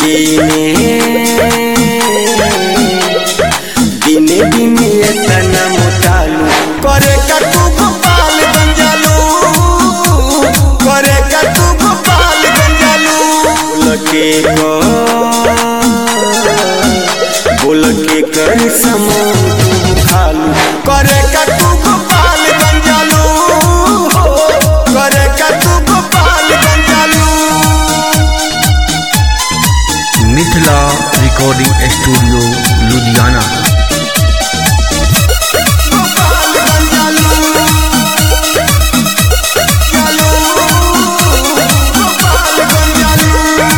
दिने दिने दिने एतना मोटालू करे का तू गोपाल गंजालू करे का तू गोपाल गंजालू लके को बोल के कर समो तू खालू करे का तू गोपाल गंजालू करे का तू गोपाल गंजालू मिथिला रिकॉर्डिंग स्टूडियो लुधियाना गोपाल गंजालू जालू गोपाल गंजालू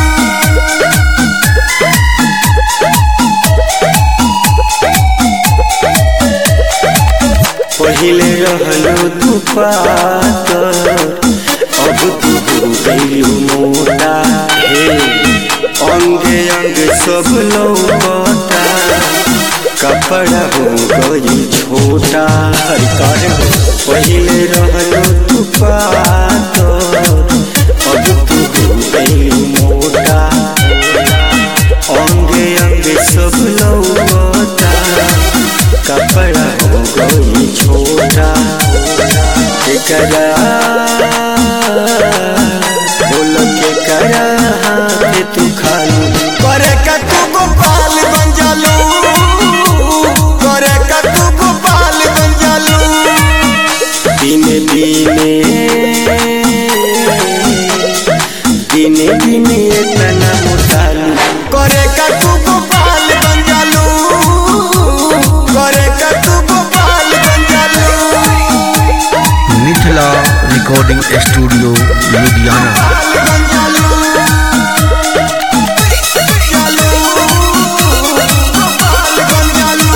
पहिले रहलो तू पातर अब तू हो गइलू मोटा हे अंगे अंग सब लौटा कपड़ा हो गई छोटा हर कर पहिले रहलो तू पातर अब तू हो गइलू मोटा अंगे अंग सब लौटा कपड़ा हो गई छोटा केकरा बोल के करा हाथ तू खालू करे का तू गोपाल बन जालू करे का तू गोपाल बन जालू दिने दिने दिने दिने इतना मोटालू करे का तू गोपाल बन जालू करे का तू गोपाल बन जालू मिथिला रिकॉर्डिंग स्टूडियो लुधियाना गोपाल बन जालू जालू गोपाल बन जालू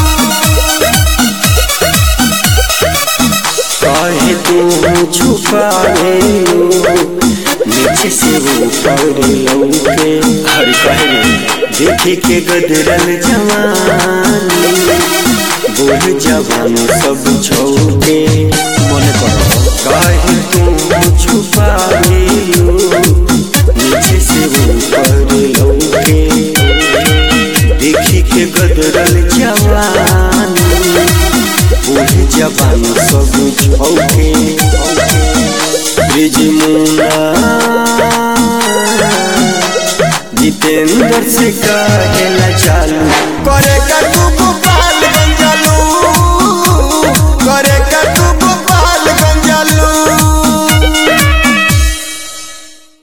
कहे तू छुपावे नीचे से ऊपर लौके हर कहे देखे के गदरल जवानी बोल जवान सब छौके मन करो कहे तू छुपावे नीचे से ऊपर लौके देखी के गदरल जवानी बूढ़ जवान सब छौके ब्रिज मुन्ना जितेंद्र से कहेला चालू करे का तू